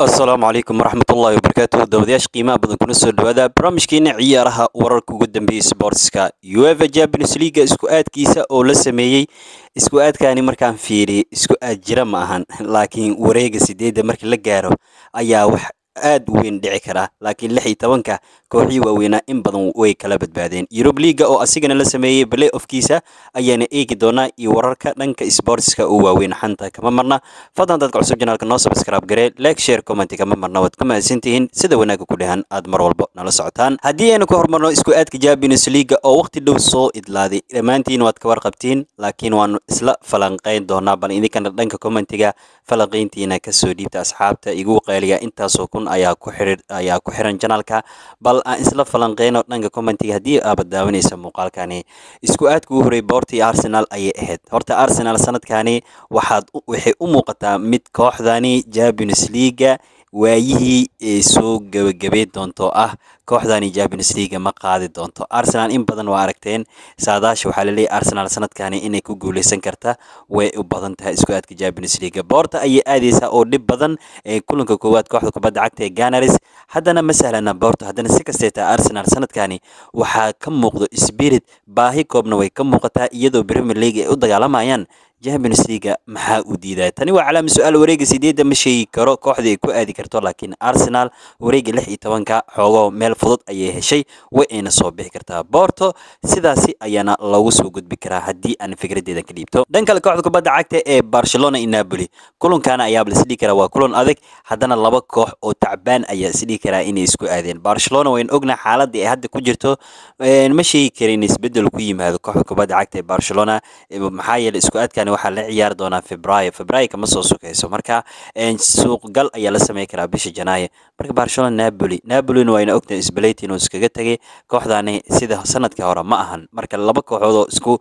asalaamu calaykum waraxmatullaahi wabarakaatu dawadayaasha qiimaha badan kuna soo dhawaada barnaamijkeena ciyaaraha wararka ugu dambeeyay sportska uefa champions leaga isku aadkiisa oo la sameeyey isku aadkaani markaan fiiriyay isku aad jira ma ahan laakiin wareega sideedda markii la gaaro ayaa wax aad u weyn dhici karaa laakiin lix iyo tobanka kooxii waaweynaa in badan way kala badbaadeen yurub liiga oo asigana la sameeyey balay ofkiisa ayaana eegi doonaa iyo wararka dhanka sportska oo waaweyn xanta kama marna fadlan dadka cusub janaalka noo subscribe garee like share comment kama marna waad ku mahadsantihiin sida wanaagga ku dhahan aad mar walba nala socotaan haddii aynu ku horumarno isku aadka champions leaga oo waqti dhow soo idlaaday dhammaantiin waad ka warqabtiin laakiin waanu isla falanqeyn doonaa bal idinkana dhanka commentiga falanqeyntiina kasoo dhiibta asxaabta igu qeeliya intaasoo kun ayaa ku xirir ayaa ku xiran janaalka bal aan isla falanqeyno dhanka commentiga haddii aabad daawanaysa muuqaalkani isku aadka u horey boortii arsenal ayay ahayd horta arsenal sanadkani waxaad waxay u muuqataa mid kooxdani champions leaga waayihii ee soo gebagabey doonto ah kooxdani champions leaga ma qaadi doonto arsenal in badan waa aragteen saadaasha waxaa laleeyahy arsenal sanadkani inay ku guuleysan karta way u badan tahay isku aadka champions leaga boorta ayay aadeysaa oo dhib badan ee kulanka koowaad kooxda kubadda cagta ee ganaris haddana ma sahlana boorta haddana si kastee tahay arsenal sanadkani waxaa ka muuqdo spirit baahi koobna way ka muuqataa iyadoo premier league ay u dagaalamayaan champions leaga maxaa u diidaya tani waa calaama su-aal wareega sideedda ma sheegi karo kooxda ay ku aadi karto laakiin arsenal wareega lix iyo tobanka xoogoo meel fudud ayay heshay way ayna soo bixi kartaa boorto sidaasi ayaana lagu soo gudbi karaa haddii aan fikradeedan ka dhiibto dhan kale kooxda kubadda cagta ee barcelona iyo napoli kulankaana ayaaba la isdhihi karaa waa kulan adag haddana laba koox oo tacbaan ayaa isdhihi karaa inay isku aadeen barcelona wayn ogna xaaladda ay hadda ku jirto ma sheegi kara in isbedel ku yimaado kooxda kubadda cagta ee barcelona maxaa yeelay isku aadkan waxaa la ciyaari doonaa febraayo febraayo kama soo sukayso marka suuqgal ayaa la samey karaa bisha janaayo marka barcelona napoli napolina wayna ogtahay isbalayti inuu iskaga tegay kooxdani sida sanadkii hore ma ahan marka laba kooxood oo isku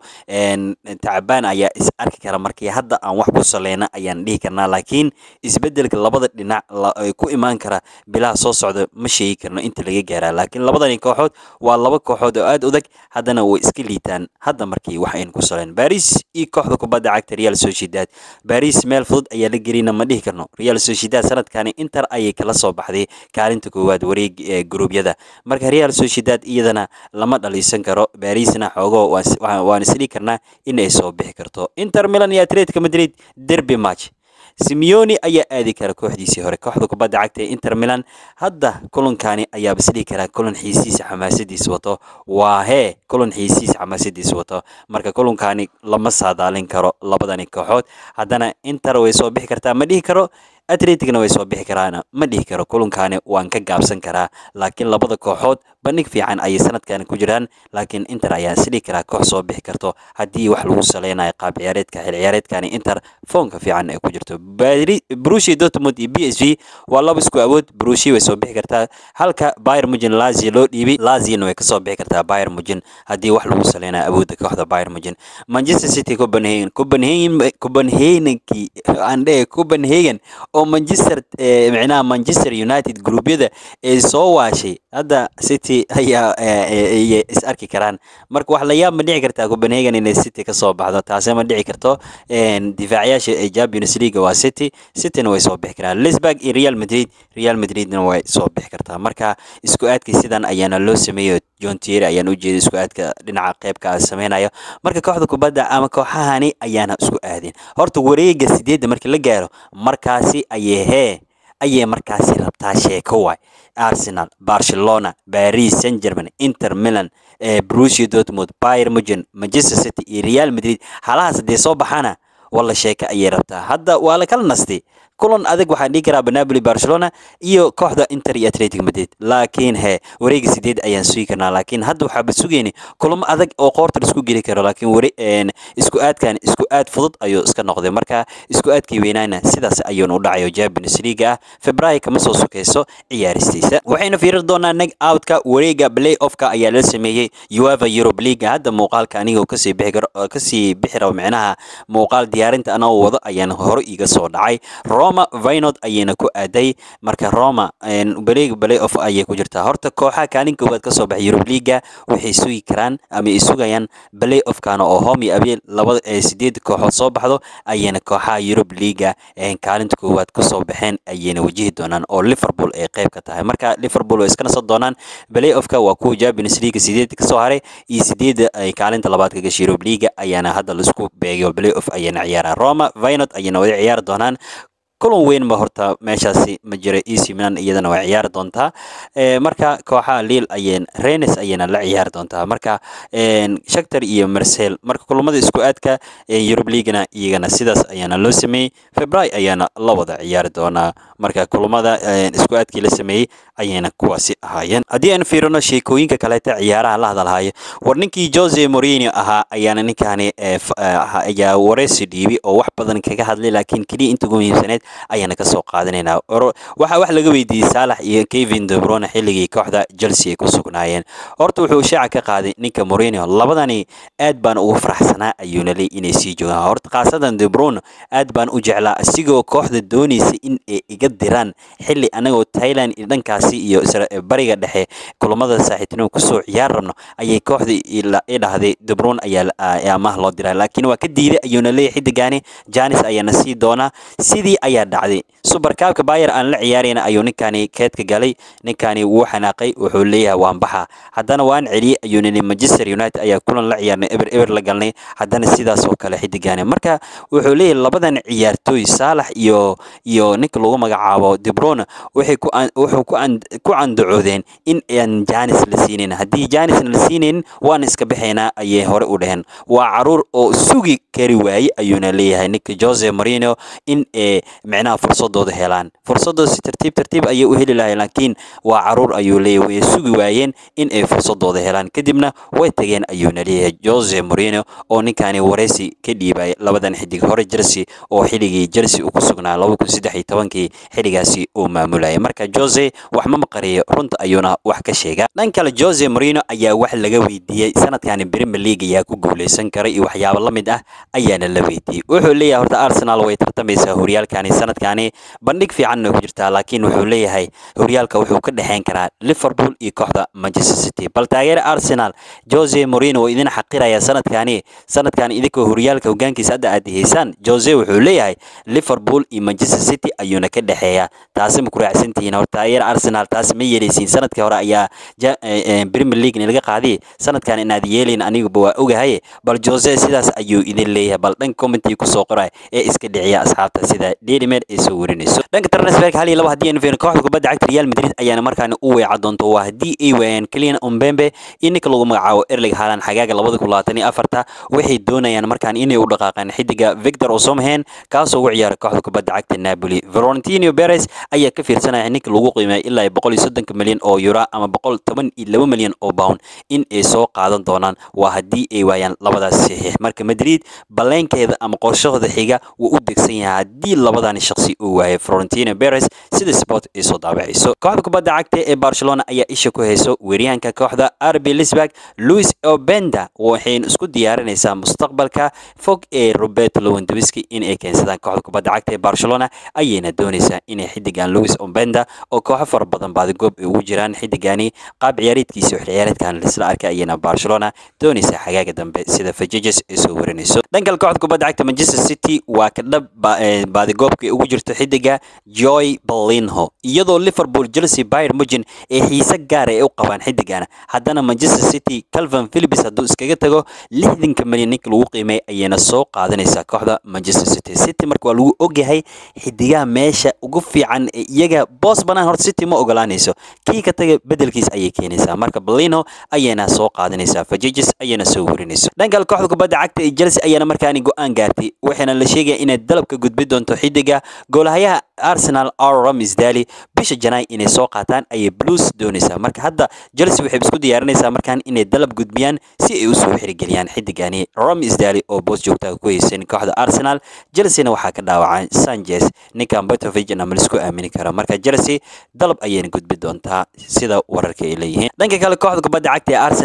tacbaan ayaa is arki kara markii hadda aan wax ku saleyna ayaan dhihi karnaa laakiin isbedelka labada dhinac ku imaan kara bilaha soo socda ma sheegi karno inta laga gaaraa laakiin labadani kooxood waa laba kooxood oo aad udag haddana way iska liitaan hadda markii wax aynu ku saleyn baris iyo kooxda kubadda cagta real sociedad baris meel fudud ayaa la gelina ma dhihi karno real sociedad sanadkani inter ayay kala soo baxday kaalinta koowaad wareeg ee gruubyada marka real sociedad iyadana lama dhaliisan karo barisna xoogo waan isdhihi karnaa inay soo bixi karto inter milan iyo atletico madrid derby match simeoni ayaa aadi kara kooxdiisii hore kooxda kubadda cagta ee inter milan hadda kulankani ayaaba isdhihi karaa kulan xiisiisa xamaasadiisa wato waa hee kulan xiisiisa xamaasadiisa wato marka kulankani lama saadaalin karo labadani kooxood haddana inter way soo bixi kartaa ma dhihi karo atleticna way soo bixi karaana ma dhihi karo kulankani waan ka gaabsan karaa laakiin labada kooxood bandhig fiican ayay sanadkani ku jiraan laakiin inter ayaa isdhihi karaa koox soo bixi karto haddii wax lagu saleynayo qaab ciyaareedka xil ciyaareedkani inter foonka fiican ay ku jirto brushi dortmund iyo b s v waa laba isku awood brushi way soo bixi kartaa halka bayer mujin lazio loo dhiibay laziona way kasoo bixi kartaa bayer mujin haddii wax lagu saleynayo awoodda kooxda bayer mujin manchester city copenhagen copenhagen copenhagenkii aan dhehe copenhagen oo manchester micnaha manchester united gruubyada ee soo waashay hadda city ayaa ayay is arki karaan marka wax la yaab ma dhici kartaa copenhagen inay city ka soo baxdo taase ma dhici karto difaacayaasha ee champions league waa city cityna way soo bixi karaan lisburg iyo real madrid real madridna way soo bixi kartaa marka isku aadkii sidan ayaana loo sameeyo john tier ayaan u jeeday isku aadka dhinaca qeybka sameynayo marka kooxda kubadda ama kooxahani ayaana isku aadeen horta wareega sideedda markii la gaaro markaasi ayay hee ayay markaasi rabtaa sheeko waay arsenal barcelona paris saint german inter milan brusia dortmund bayer mugen manchester city iyo real madrid halahaas haddee soo baxaana walla sheeko ayay rabtaa hadda waa la kala nastay kulan adag waxaan dhihi karaa napoli barcelona iyo kooxda inter iyo atletic madrid laakiin he wareega sideed ayaan sugi karnaa laakiin hadda waxaaba sugeyni kulamo adag oo qoorta laisku geli karo laakiin wari isku aadkan isku aad fudud ayuu iska noqday marka isku aadkii weynaana sidaas ayuuna u dhacayo champions league ah februaayo kama soo sukeyso ciyaaristiisa waxaynu fiirin doonaa neg outka wareega play offka ayaa la sameeyey ueva europe league hadda muuqaalka anigoo kasii bixi karo kasii bixi rabo micnaha muuqaal diyaarinta anoo wado ayaan hore iga soo dhacay roma vinod ayayna ku aaday marka roma baleeg balay off ayay ku jirtaa horta kooxaha kaalin koowaad kasoo baxay yurub liiga waxay sugi karaan ama ay sugayaan balay offkana oo home iyo abeel labada sideed kooxood soo baxdo ayayna kooxaha yurub liiga kaalinta koowaad kasoo baxeen ayayna wajihi doonaan oo liverpool ay qayb ka tahay marka liverpool way iska nasan doonaan balay offka waa kuwa champions league sideed kasoo haray iyo sideeda ay kaalinta labaad ka gashay yurub liiga ayaana hadda laisku beegay balay off ayayna ciyaaraan roma vinod ayayna wada ciyaari doonaan kulan weyn ba horta meeshaasi ma jira ec milan iyadana waa ciyaari doontaa marka kooxaha liil ayeen renes ayayna la ciyaari doontaa marka shaktar iyo marsel marka kulamada isku aadka yurub liigana iyagana sidaas ayaana loo sameeyey febray ayaana la wada ciyaari doonaa marka kulamada isku aadkii la sameeyey ayayna kuwaasi ahaayeen haddii aan fiirino sheekooyinka kaleeta ciyaaraha la hadalhayo war ninkii jose morini ahaa ayaana ninkaani ayaa wareysi dhiibi oo wax badan kaga hadlay laakiin keliya inta ugu muhiimsaneed ayaana kasoo qaadanaynaa waxaa wax laga weydiiyey saalax iyo kevin debrone xilligii kooxda chelsea ay ku sugnaayeen horta wuxuu shaaca ka qaaday ninka morinio labadani aad baan ugu faraxsanaa ayuuna leey inay sii joogaan horta khaasatan debrone aad baan u jeclaa isigoo kooxda doonaysa in ay iga diraan xilli anagoo thailand iyo dhankaasi iyo bariga dhexe kulamada saaxiibtinimo kusoo ciyaar rabno ayay kooxda i dhahday debrone ayaa amaah loo diraa laakiin waa ka diiday ayuuna leeyahy xidigaani janis ayaana sii doonaa sidii ayaa dhacday subarkaabka bayer aan la ciyaarayna ayuu ninkaani keedka galay ninkaani wuu xanaaqay wuxuu leeyahay waan baxa haddana waan celiyey ayuu nini manchester united ayaa kulan la ciyaarnay eber eber la galnay haddana sidaas oo kale xidigaani marka wuxuu leeyahay labadan ciyaartooy saalax iyo iyo ninka lagu magacaabo debrone waxay ku wuxuu ku ku candacoodeen in aan janis la siinayn haddii janisna la siinayn waan iska baxaynaa ayay hore u dhaheen waa caruur oo sugi kari waaye ayuuna leeyahay ninka jose marino in ay micnaha fursadooda helaan fursadooda si tartiib tartiib ayay u heli lahayn laakiin waa caruur ayuu leeyahay way sugi waayeen in ay fursadooda helaan kadibna way tageen ayuuna leeyahay jose marino oo ninkaani wareysi ka dhiibay labadan xidig hore chelsea oo xilligii chelsea uu ku sugnaa laba kun saddex iyo tobankii xilligaasi uu maamulayay marka jose wax ma maqariyo runta ayuuna wax ka sheega dhan kale jose marino ayaa wax laga weydiiyey sanadkani premier league ayaa ku guuleysan karay iyo waxyaabo la mid ah ayaana la weydiiyey wuxuu leeyahay horta arsenal way tartamaysaa horyaalkani sanadkani bandhig fiicanna ku jirtaa laakiin wuxuu leeyahay horyaalka wuxuu ka dhexeyn karaa liverpool iyo kooxda manchester city bal taageere arsenal jose morino oo idin xaqiraya sanadkani sanadkani idinkoo horyaalka hogaankiisa hadda aad haysaan jose wuxuu leeyahay liverpool iyo manchester city ayuuna ka dhexeeyaa taasi ma ku raacsantihiin horta taageere arsenal taas ma yeelaysiin sanadkii hore ayaa premier league laga qaadiy sanadkan inaad yeelayn aniguba waa ogahay bal jose sidaas ayuu idin leeyahay bal dhanka commentii kusoo qoray ee iska dhiciya asxaabta sida daily mail ay soo warinayso dhanka transferka hal iyo laba haddii aynu fiirino kooxda kubadda cagta real madrid ayaana markaani u weeca doonto waa haddii ay waayaan keliyan umbembe iyo ninka lagu magacaabo erling haaland xagaaga labada kun labaatan iyo afarta waxay doonayaan markaan inay u dhaqaaqaan xidiga victor osomhen kaasoo ugu ciyaara kooxda kubadda cagta napoli valentino perez ayaa ka fiirsanaya ninka lagu qiimeeya ilaa boqol iyo soddonka milyan oo euro ama boqol toban iyo laba milyan oo pound in ay soo qaadan doonaan waa haddii ay waayaan labadaas saxiix marka madrid baleenkeeda ama qorshahooda xiga wuu u degsan yahay haddii labadani shaqsi uu waayay florentino perez sida sport ay soo daabacayso kooxda kubadda cagta ee barcelona ayaa isha ku hayso weeryahanka kooxda rb lisburg louis obenda waxayna isku diyaarinaysaa mustaqbalka fog ee robert lewandowski in ay keensadaan kooxda kubadda cagta ee barcelona ayayna doonaysaa inay xidigan louis obenda oo kooxo fara badan baadigoob ay ugu jiraan xidigani qaab ciyaareedkiisa wax ciyaareedkan lisla arkay ayayna barcelona doonaysaa xagaaga dambe sida fajiges ay soo warinayso dhankal kooxda kubadda cagta manchester city waa ka dhab baadigoobka ay ugu jirto xidiga joy balinho iyadoo liverpool chelsea bayern mugen ee xiise gaara ay u qabaan xidigana haddana manchester city calvin philips hadduu iskaga tago lixdanka milyan ninka lagu qiimeey ayayna soo qaadanaysaa kooxda manchester city city marka waa lagu ogyahay xidigaha meesha ugu fiican ee iyaga boos banaan horta city ma ogolaanayso kii ka taga bedelkiis ayay keenaysaa marka balino ayayna soo qaadanaysaa fajiges ayayna soo warinayso dhankal kooxda kubadda cagta ee chelsea ayaana markaani go-aan gaartay waxaana la sheegaya inay dalabka gudbi doonto xidiga goolahayaha arsenal r ramsdali bisha janaay inay soo qaataan ayay blues doonaysaa marka hadda chelsea waxay isku diyaarinaysaa markaan inay dalab gudbiyaan si ay usoo xirigeliyaan xidigani ramsdali oo boos joogtaa ku haysan kooxda arsenal chelseana waxaa ka dhaawacay sanchez ninkan betovig ama laisku aamini karo marka chelsea dalab ayayna gudbi doontaa sida wararka ay leeyihiin dhanka kale kooxda kubadda cagta ee arsenal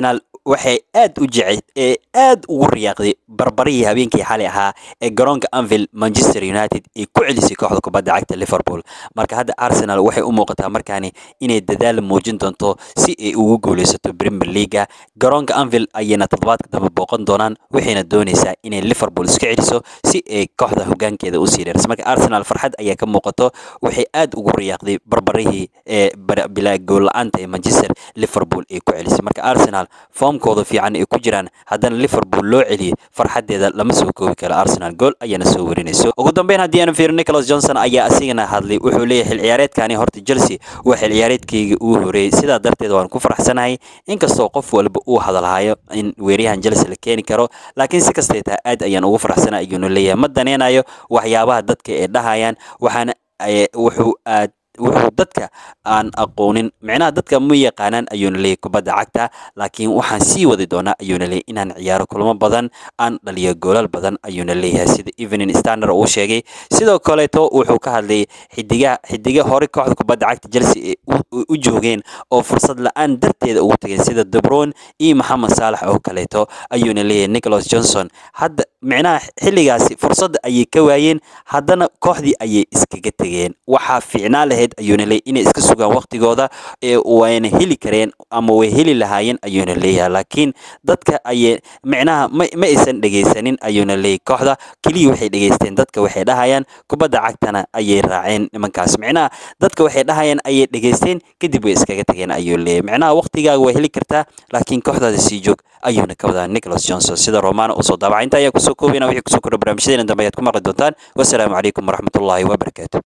waxay aad u jecel ee aad ugu riyaaqday barbarihii habeenkii xalay ahaa ee garoonka anvil manchester united ay ku celisay kooxda kubadda cagta liverpool marka hadda arsenal waxay u muuqataa markaani inay dadaal muujin doonto si ay ugu guuleysato premier leaga garoonka anvil ayayna toddobaadka dambe booqan doonaan waxayna doonaysaa inay liverpool iska celiso si ay kooxda hogaankeeda usii dheerso marka arsenal farxad ayaa ka muuqato waxay aad ugu riyaaqday barbarihii ee bilaa gool la-aanta ee manchester liverpool ay ku celisay marka arsenal foomkooda fiican ay ku jiraan haddana liverpool loo celiyay farxadeeda lama soo koobi karo arsenal gool ayaana soo warinayso ugu dambeyn haddii aanu fiiro nicholas johnson ayaa asigana hadlay wuxuu leeyahay xil ciyaareedkani horta chelsea waa xil ciyaareedkayga uu horeeyey sidaa darteed waan ku faraxsanahay inkastoo qof walba uu hadalhayo in weeryahan chelsea la keeni karo laakiin si kastay tahay aad ayaan ugu faraxsanay ayuunu leeyahay ma daneynayo waxyaabaha dadka ay dhahayaan waxaana wuxuu aad wuxuu dadka aan aqoonin micnaha dadka ma yaqaanaan ayuuna leeyahy kubadda cagta laakiin waxaan sii wadi doonaa ayuuna leeyahy inaan ciyaaro kulmo badan aan dhaliyo goolal badan ayuuna leeyahay sida evening standard uu sheegay sidoo kaleeto wuxuu ka hadlayay xidigaha xidiga hore kooxda kubadda cagta chelsea u joogeen oo fursad la-aan darteeda ugu tageen sida debron iyo maxamed saalax oo kaleeto ayuuna leeyahay nicholas johnson hadda micnaha xilligaasi fursadda ayay ka waayeen haddana kooxdii ayay iskaga tegeen waxaa fiicnaa lahayd ayuuna leeyahy inay iska sugaan waqtigooda ee wayna heli kareen ama way heli lahaayeen ayuuna leeyahay laakiin dadka ayay micnaha ma ma aysan dhegaysanin ayuuna leeyahy kooxda keliya waxay dhegaysteen dadka waxay dhahayaan kubadda cagtana ayay raaceen nimankaas micnaha dadka waxay dhahayaan ayay dhegaysteen kadib way iskaga tageen ayuu leeyahy micnaha waqtigaaga way heli kartaa laakiin kooxdaada sii joog ayuuna ka wadaa nicholas johnson sida romano usoo daabaca inta ayaa kusoo koobina wixii kusoo kordha barnaamijyadeena dambe ayaad ku maqli doontaan wasalaamu calaykum waraxmatullaahi wabarakaatu